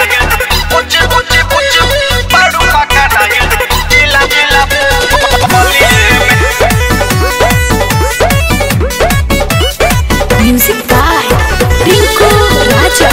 Puchi, puchi, puchi, baru pakadail. Gila, gila, bolieme. Music by Rinku Raja.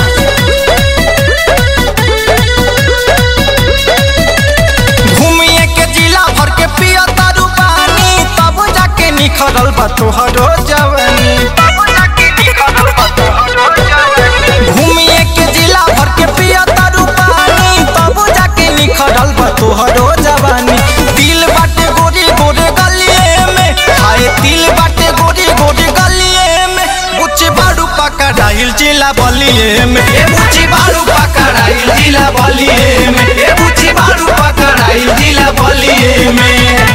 घूमिए के जिला भर के पिया तारू पानी तब जाके निखरल बा तोहरो जवानी Babu jaki nikadal batu hado jawani. घूमिए के जिला भर के पिया तारू पानी तब जाके निखरल बा तोहरो जवानी दिल बाटे गोरी गोरे गलिए में हाय दिल बाटे गोरी गोरे गलिए में बुच्ची बाड़ू पकड़ाइल जिला बलिए में ए बुच्ची बाड़ू पकड़ाइल जिला बलिए में ए बुच्ची बाड़ू पकड़ाइल जिला बलिए में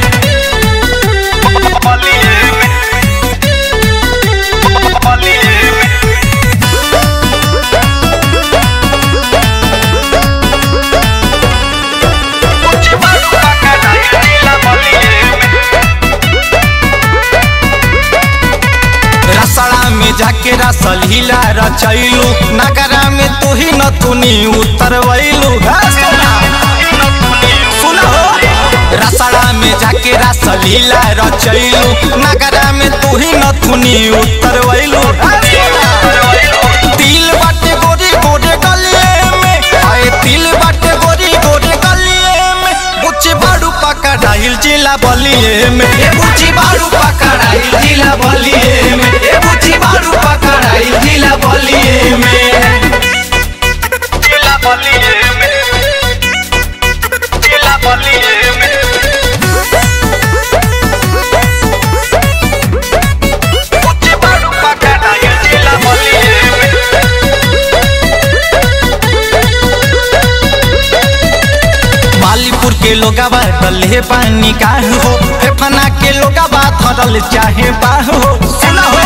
Bolieme. Bolieme. Puchi, baru pakadail. Gila, bolieme. Rasra में जाके रसल हिला रचैलू नगरा में तू ही न तुनी उतरवैलू सुन हो रसड़ा में जाके रसल हिला रचैलू नगरा में तू ही न तुनी उतरवैलू दिल बाटे गोरी गोरे गलिए में आए दिल बाटे गोरी गोरे गलिए में बुच्ची बाड़ू पकड़ाइल जिला बलिए में ए बुच्ची बाड़ू पकड़ाइल जिला बलिए में ए बुच्ची बाड़ू पकड़ाइल जिला बलिए में Gila, bolieme. Gila, bolieme. Puchi, baru pakadail. Gila, bolieme. Malipur के लोगावा डले पानी का हो फेफना के लोगावा धरल चाहे बाहो सुना हो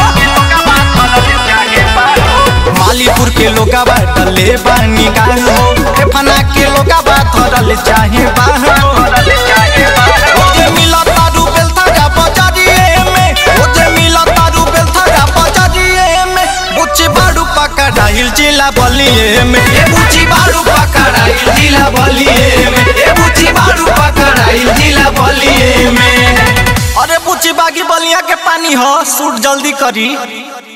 मालीपुर के लोगावा डले पानी का हो फेफना के लोगावा धरल चाहे बाहो ओजे मिला तारू बेलथगा बजारिए में ओजे मिला तारू बेलथगा बजारिए में बुच्ची बाड़ू पकड़ाइल जिला बलिए में ए बुच्ची बाड़ू पकड़ाइल जिला बलिए में ए बुच्ची बाड़ू पकड़ाइल जिला बलिए में अरे बुच्ची बागी बलिया के पानी हो सूट जल्दी करी